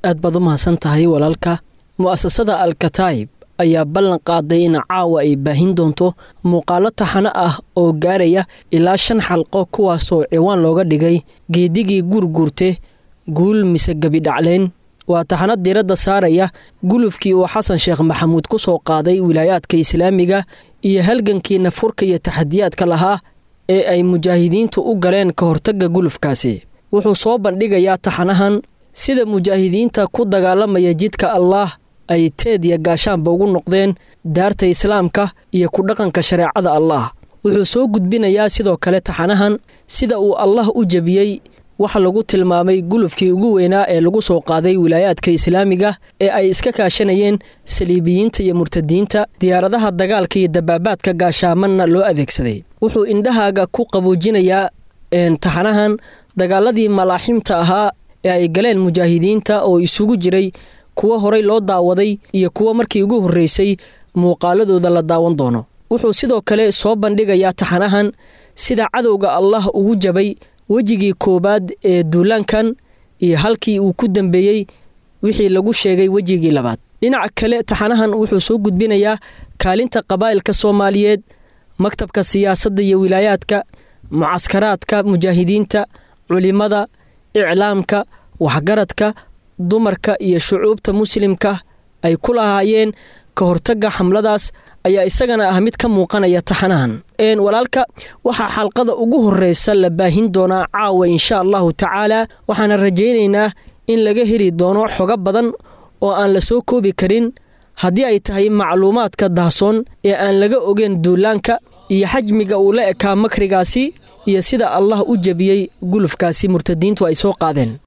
aad baad u mahadsan tahay walaalka mu'asasada alkataa'ib ayaa ballan qaaday in caawa ay baahin doonto muuqaalo taxano ah oo gaaraya ilaa shan xalqo kuwaasoo ciwaan looga dhigay geedigii guurguurte guul mise gebidhacleen waa taxano diiradda saaraya gulufkii uu xasan sheekh maxamuud ku soo qaaday wilaayaadka islaamiga iyo halgankii nafurka iyo taxadiyaadka lahaa ee ay mujaahidiintu u galeen ka hortagga gulufkaasi wuxuu soo bandhigayaa taxanahan sida mujaahidiinta ku dagaalamaya jidka allaah ay teed iyo gaashaanba ugu noqdeen daarta islaamka iyo ku dhaqanka shareecada allaah wuxuu soo gudbinayaa sidoo kale taxanahan sida uu allah u jebiyey waxa lagu tilmaamay gulufkii ugu weynaa ee lagu soo qaaday wilaayaadka islaamiga ee ay iska kaashanayeen saliibiyiinta iyo murtadiinta diyaaradaha dagaalka iyo dabaabaadka gaashaamanna loo adeegsaday wuxuu indhahaaga ku qaboojinayaa taxanahan dagaaladii malaaximta ahaa ee ay galeen mujaahidiinta oo isugu jiray kuwo horay loo daawaday iyo kuwo markii ugu horreysay muuqaaladooda la daawan doono wuxuu sidoo kale soo bandhigayaa taxanahan sida cadowga allah ugu jabay wejigii koowaad ee duulaankan iyo halkii uu ku dambeeyey wixii lagu sheegay wejigii labaad dhinaca kale taxanahan wuxuu soo gudbinayaa kaalinta qabaa'ilka soomaaliyeed maktabka siyaasadda iyo wilaayaadka mucaskaraadka mujaahidiinta culimada iclaamka waxgaradka dumarka iyo shucuubta muslimka ay ku lahaayeen ka hortagga xamladaas ayaa isagana ah mid ka muuqanaya taxanahan walaalka waxaa xalqada ugu horreysa la baahin doonaa caawa insha allahu tacaala waxaana rajaynaynaa in laga heli doono xogo badan oo aan la soo koobi karin haddii ay tahay macluumaadka dahsoon ee aan laga ogeyn duulaanka iyo xajmiga uu la ekaa makrigaasi iyo sida allah u jebiyey gulufkaasi murtadiintu ay soo qaadeen